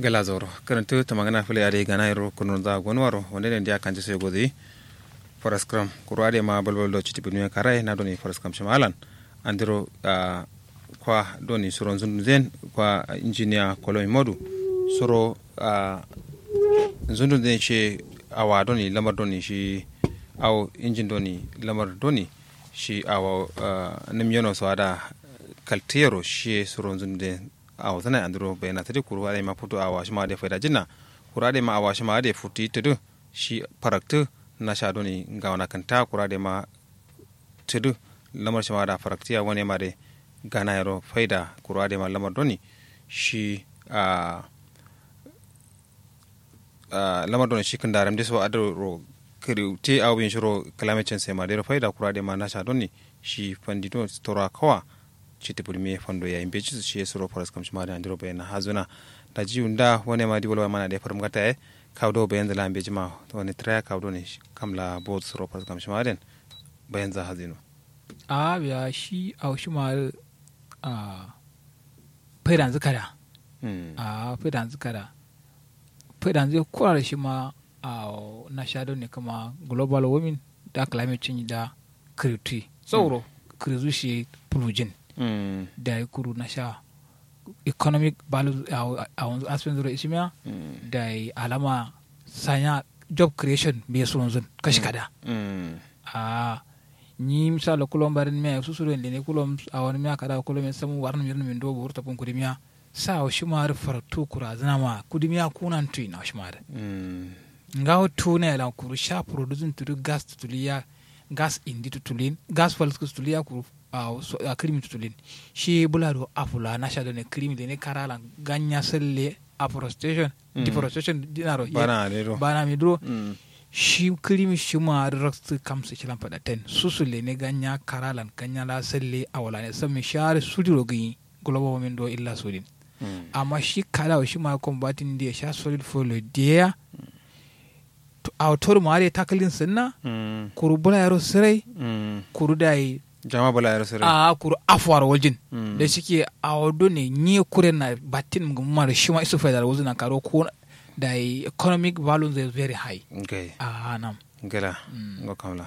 gala zoro karantu ta magana fili ade gana yaro kunun za gonwaro wanda ne dia kanji sai godi forest cram kurade ma balbal do chiti binu karai na doni forest cram shamalan andiro uh, kwa doni suron zundu zen kwa engineer koloy modu soro uh, zundu zen shi awa doni lamar doni shi aw injin doni lamar doni shi awa uh, nim yono so ada kaltero shi suron zundu zen awa zana andiro bayana tadi kuru ade ma putu awa shima ade faida jinna kuru ade ma awa shima ade futi tudu shi paraktu na sha doni ngawana kanta kuru ade ma tudu lamar shima da faraktiya wani ma de gana yaro faida kuru ade ma lamar doni shi a lamar doni shi kan daram deso adro kiri te aw bin shiro climate change ma de faida kuru ade ma na sha doni shi fandito stora kawa chiti pulmi fondo ya imbe chisu shi suro foras kam shima da ndiro bayana hazuna da ji unda wone ma diwolo mana de farum gata e kawdo bayan da lambe jima woni traya kawdo ne kamla bod suro foras kam shima den bayan za hazino a biya shi a shi ma a faidan zikara a faidan zikara faidan zai kura shi ma a na shadow ne kama global warming da climate change da kiriti sauro kirizu shi plugin Mm. da ya kuru na sha economic value a wanzu aspen zuro ishimiya Mm. da ya alama sanya job creation bai su wanzu kashi kada Mm. a ni misala kulon barin miya su suru ne kulon a wani miya kada kulon min samu warna mirna min dobo wurta pun kudi miya sa o shimar fartu kura zana ma kudi miya kunan tui na shimar Mm. nga o tuna ya lan kuru sha producing tudu gas tutuliya gas indi tutulin gas falus tutuliya kuru a so- a krimi tutulin shi bulado afula na sha ne krimi de ne karala ganya selle afforestation Mm. deforestation dinaro ye- bana alero bana mi duro Mm. shi krimi shi ma raksu kamsa shilan fada ten susule ne ganya karalan ganya la selle awala ne sami share sudiro gini global warming do illa sudin Mm. amma shi kala shi ma combating da sha solid follow dia to autor ma da takalin sunna Mm. kuru bula yaro sirai Mm. kuru da yi jama bala yaro sere a kuru afuwar waljin Mm. da shike a wado ne ni kure na batin gumma da shi ma isu faida wazu na karo ko da yi economic value is very high okay a nam gela Mm. ngo kamla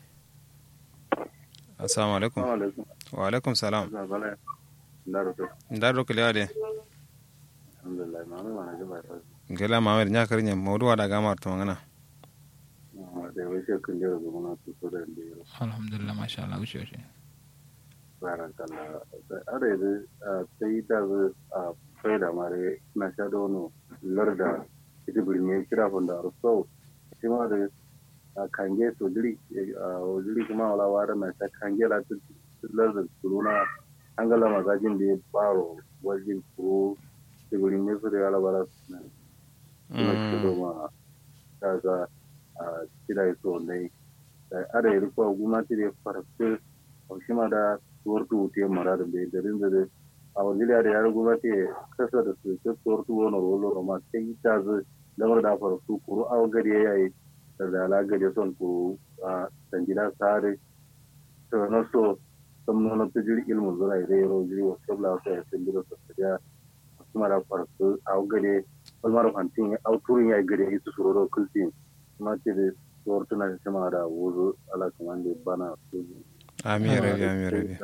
assalamu alaikum alaikum wa alaikum salam bala ndaro to ndaro kile ade alhamdulillah ma mai mana jaba fa gela mamer nya karinya mawdu wada gamar to ngana ma da wai sai kun jira gona to so da ndiro alhamdulillah masha Allah wuce wuce barakallah are da sai da a faida mare na sha da wani larda ita birni kira fanda so shi ma da a kange so diri a diri kuma wala wara na sha kange la tu larda kuruna angala magajin da ya baro wajen kuro ita birni su da yala bara na kuma ci ma ta ga a kira so ne ada yi ko gwamnati da farfe a shi ma da tuwartu wuce mara da bai garin da dai a wani da ya gwamnati kasa da su ke tuwartu wani rolo ma sai ta zai lamar da farfe kuro a gari ya yi da dala gari son kuro a sangida sare to na so sun nuna ta jiri ilmin zura ya rai ro jiri wasu kabla wasu ya sun gida su ya wasu mara farfe a gari wani mara fantin ya auturin ya yi gari ya yi su suroro kultin kuma ce da tuwartuna da sama da wuzo ala kaman da bana su ami rabi ami rabi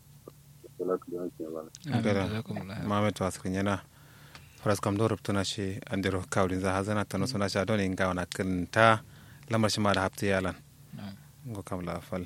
Gara. Jazakumullah. mamet wasir nyana faras kam do rubtuna shi andiro kawdin za hazana tano suna sha doni ngawana kinta lamar shi ma da hafti yalan Na'am. ngo kamla fal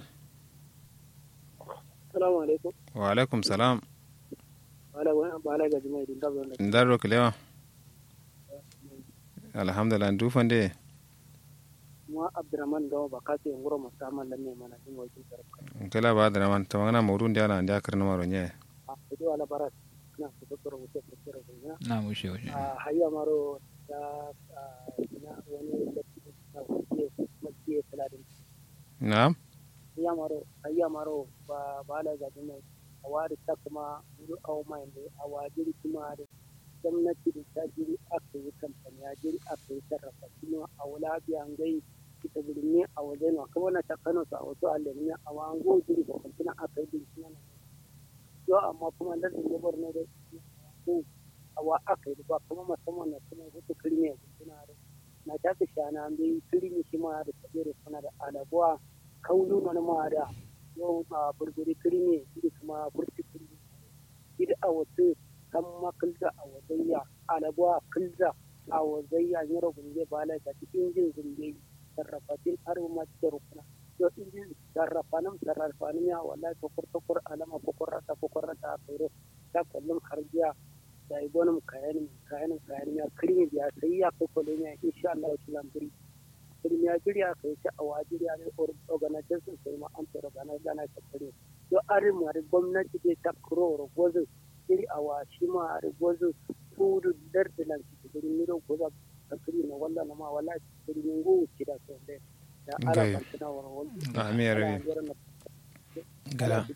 Salamu alaikum. wa alaikum salam Bala wani bala ga jima'i din dabba da ndaro kilewa alhamdulillah ndu fande kuma Abdurrahman Gawa ba kace in gura musamman lamme mana jin wakil tarfa. kala ba da man tamangana mawdun dia lan dia karna maro nye A ido ala barat na su doktor wuce da kira da ina. na wuce wuce A hayya maro da ina wani da na wuce makiye saladin. na'am Hayya maro hayya maro ba bala ga jima'i a wari ta kuma wuri awo mai da a wajiri kuma da gwamnati da ta jiri aka yi kamfani ya jiri aka yi sarrafa kuma a wula biyan gai ita birni a waje na kuma na takano su a wasu alamni a wango jiri ba kuma aka yi bincina na yau amma kuma da sun gabar na da su a awa aka yi ba kuma musamman na kuma hutu kirme suna da na ta ka shana bai kirmi shi ma da tsere suna da alabuwa kaunu mana ma da yau a burburi kirme da kuma burti kirme ida a wasu kan makilda a wazayya alabuwa kilda a wazayya yaro gunge bala ga cikin jin zunge sarrafatin aruma da rukuna yo injin sarrafanin sarrafanin ya wallahi kokur kokur alama kokur rata kokur rata a kairo ta kullum harjiya da yi gwanin kayan kayan kayan ya kirmi biya sai ya kai kwale ne insha Allah ya kilan biri kirmi ya jiri ya kai ta awa jiri ya ne organization sai ma an tsoro gana gana ta kare yo arin ma gwamnati dai ta kuro gwazo jiri awa shi ma gwazo tudu dardilan ki jiri miro gwaza ka kiri na wallah na ma wallahi kiri ngu kida so dai da ala Gai. kantina wara wal Ami ya rabi. Gala.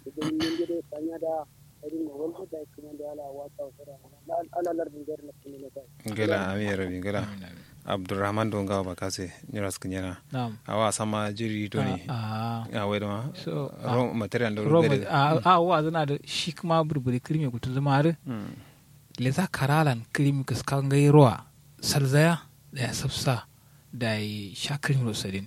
da irin na wanda da kuma da ala wata wata ala lardin gari na kuma na kai gela ami ya rabi gela Amin, amin. abdurrahman don gawa bakase nyuras kinyana Na'am. awa sama jiri doni Ah, ah. a wedo ma So, ah, ro material do Roma, gere a a wa zana da shi kuma burburi kirmi kutu zama har Mm. le za karalan kirmi kaskan gai ruwa salzaya da ya sabsa da ya sha kirmi rosadin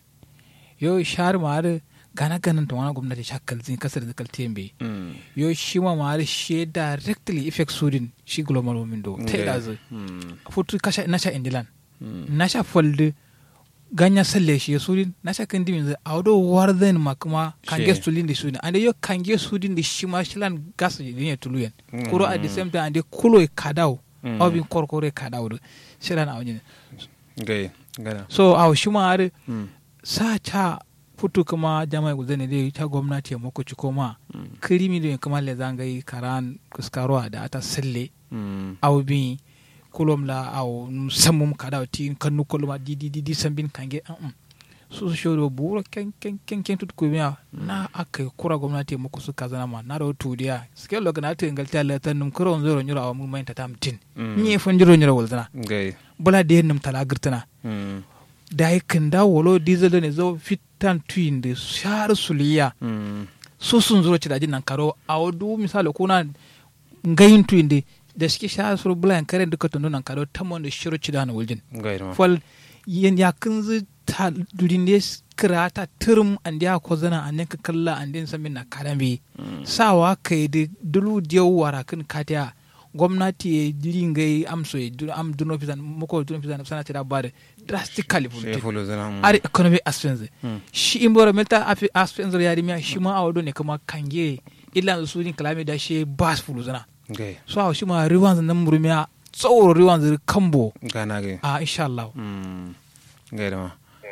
yo shahar ma har gana ganin ta wani gwamnati sha kalzin kasar da kaltiyan bai Mm. yo shi ma ma har shi directly effect sudin shi global warming do ta yi Gela. dazu Mm. futu kasha na sha indilan Mm. na sha folde ganya salle shi sudin na sha kan dimin zai audo warden ma kuma kange She. sulin da sudin ande yo kange sudin da shi ma shilan gas din ya tuluyen Mm. kuro at the same time ande kulo e kadau Mm. au bin korkore kadau do shilan a wani gai gana so au shi ma har Mm. sa cha futu kuma jama'a guzane dai ta gwamnati ya mako ci koma Mm. kirimi da kuma le zangai karan kuskarwa da ata salle Mm. aw bi kulom la aw sammum kada ti kannu kolma di di di di sambin kange an um su su shodo buro ken ken ken ken tut ko miya na aka kura gwamnati muku su kazana ma na ro tudiya ske lo kana te ngal tala tan num kuro zoro nyura aw mu mai tatam tin Mm. ni fon jiro nyura walzana gai bula de num tala girtana Mm. da yi kinda wolo diesel ne zo fitan tuin de shar suliya Mm. su sun zuro ci dajin nan karo a wadu misali kuna ngayin tuin de da suke sha sur bulan karen duka tunu nan karo tamon da shiru ci da na wuljin gai ma fal yen ya kunzu ta durin de kira ta turum an dia ko zana an ka kalla an din samin na karambe Mm. sawa kai da dulu diyo wara kan katiya gwamnati ya jirin gai amso ya dun am duno fisan muko duno fisan sana tira bare drastically she fulte folo zana mm. ari economic expense Mm. shi environmental afi- expense ya rimiya shi ma a wado ne kuma kange illa su din kalame da shi bas fulu zana gai so a shi ma riwan nan murumiya tsoro riwan zai kambo gana gai a insha Allah Mm. gai da ma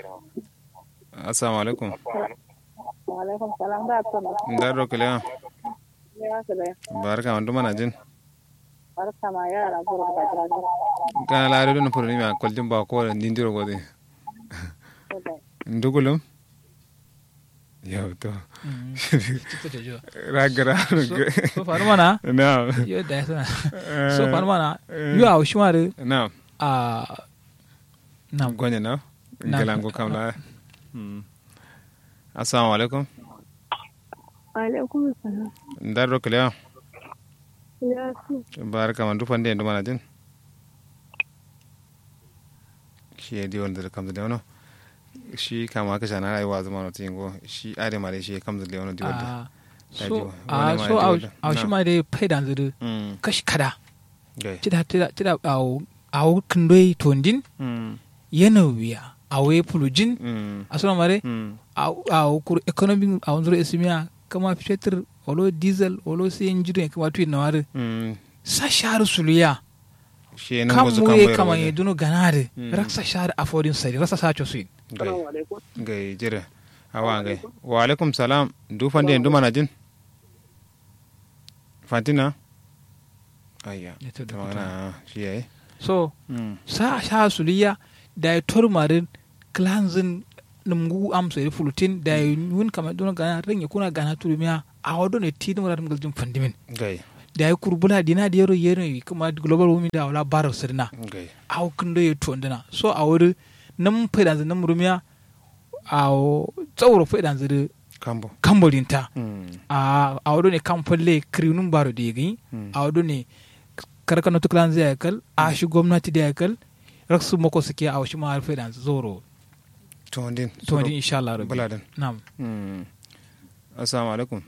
assalamu alaikum Waalaikum salam ba tuna. ndaro kile Ya kale. barka man dumana jin Barka ma yara buru da jira. kana laare do no poro ni ma koljum ba ko ndindiro godi ndugulum yow to ragara so faru mana na yo da ya sana so faru mana yo a shi ma da na a na gonya na Na- galango kam la Mm. assalamu alaikum Alaikum salam. ndaro kile Ya su. barka man dufande ndumana jin shi ya diwon da kam da wono shi kama ka shana rayuwa zama no tingo shi ade mare shi kam da wono diwon da a Ya so ji wa- a wani ma so ya ji a wadda. a shi Na. ma da faidan zuru mm kashi kada gai tida tida tida a a kindoi tondin mm yana wiya a waye fulujin mm a suna mare mm a kur economy a wanzuro esimiya kama fetur olo diesel olo siyan jirin kama tuyi na wari mm sa shahar suluya shi nan kan gozu mu kan ye bayar kama wajen. ye duno ganare Mm. raksa shahar afodin sari rasa sacho suyin gai assalamu alaikum gai jira awa gai wa alaikum salam dufande ndumana jin fatina ayya Ya to da ta magana shi yayi so mm sa shahar suluya da ya tormarin cleansing numgu am sari fulutin da ya yun kama duno gana rin ya kuna gana turumiya a wado ne tidin wadda ngaljin fandimin gai da ya kurbula dina da yaro yero kuma global warming da wala barar sirna gai aw kindo ye tondina so a wuri nam faidan zai nam rumiya a tsawro faidan zai kambo kambolinta mm a a wuri ne kamfalle kirinun baro da yagi Mm. a wuri ne karkano tuklan zai kal a shi gwamnati da kal raksu mako suke a shi ma alfe dan zoro to din to din insha Allah rabbi buladan na'am Mm. assalamu alaikum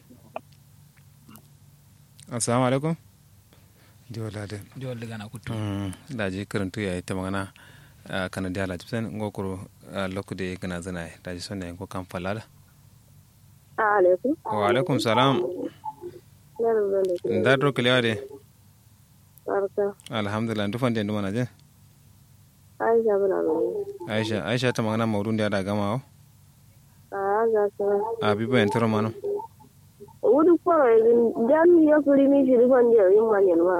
assalamu alaikum jola de jol daga na kutu da ji karantu ya ta magana a kana da ala tipsen ngokoro lokku de gana zana da ji sonne ko kan falada alaikum wa alaikum salam yaran zan da ke da dro kliya de barka alhamdulillah ndu fande ndu mana je aisha bula mai aisha aisha ta magana mawdun da da gama o a ga sa a bibo en toro mano wudu kwaro yanzu jami ya kuri mi shi rufan da yin manyan ma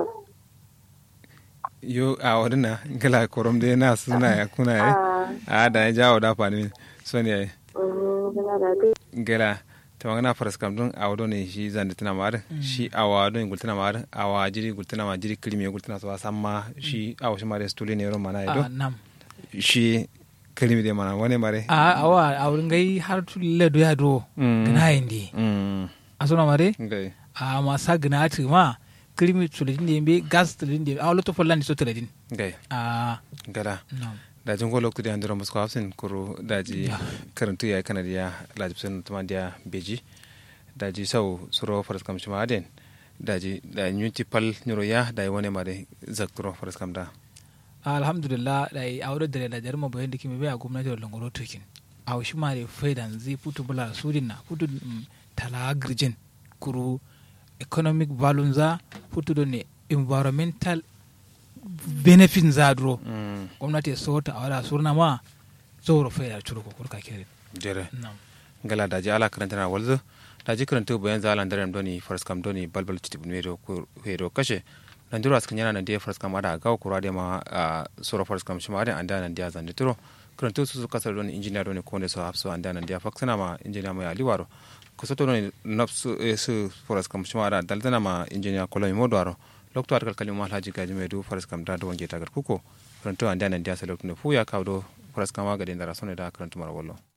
yo a wadina gala korom de na suna ya kuna ya a a da ya jawo da fani soni ya kana da kai gela ta magana faras kam don a wado ne shi zan da tana mara shi a wado ne gultana mara a wa jiri gultana ma jiri kilimi gultana so samma shi a wasu mare stuli ne ron mana a ido nam shi kilimi de mana wani mare a awa a wurin gai har tulle do ya do Mm. gina yindi mm a sona mare ngai a masa gina ti ma krimi tuledin da yimbe gas tuledin da a loto follan so tuledin ngai a gala nam da jin golo kudi andiro musko hafsin kuro daji karantu ya kana dia lajib sen tuma dia beji daji sau suro faras kam shima aden daji da nyunti pal nyuro ya da wani mare zakturo faras kam da alhamdulillah da yi aure da da jarma bayan da kimi bai a gwamnati da langoro tokin a shi ma da faidan zai putu bula sudin na putu mm, tala girjin kuru economic value za putu da ne environmental benefit za duro mm gwamnati ya sota a wada surna ma zoro faida curu ko kurka kere jere nam gala daji ala karanta na walzo daji karanta bayan za alan darem doni faras kam doni balbal chitib nero ko hero kashe nan duro askan yana nan dia faras kam ada ga ko rade ma a soro faras kam shima ada anda nan dia zan dituro karanta su su kasar doni engineer doni ko ne so hafso anda nan dia faksana ma engineer mai aliwaro ko soto doni nafsu e su faras kam shima ada daldana ma engineer ko lomi modwaro lokto arkal kalima alhaji gaji mai du faras kam da do wange tagar kuko karanta anda nan dia sa lokto ne fu ya kawo do faras kam wa ga den dara sone da karanta mara wallo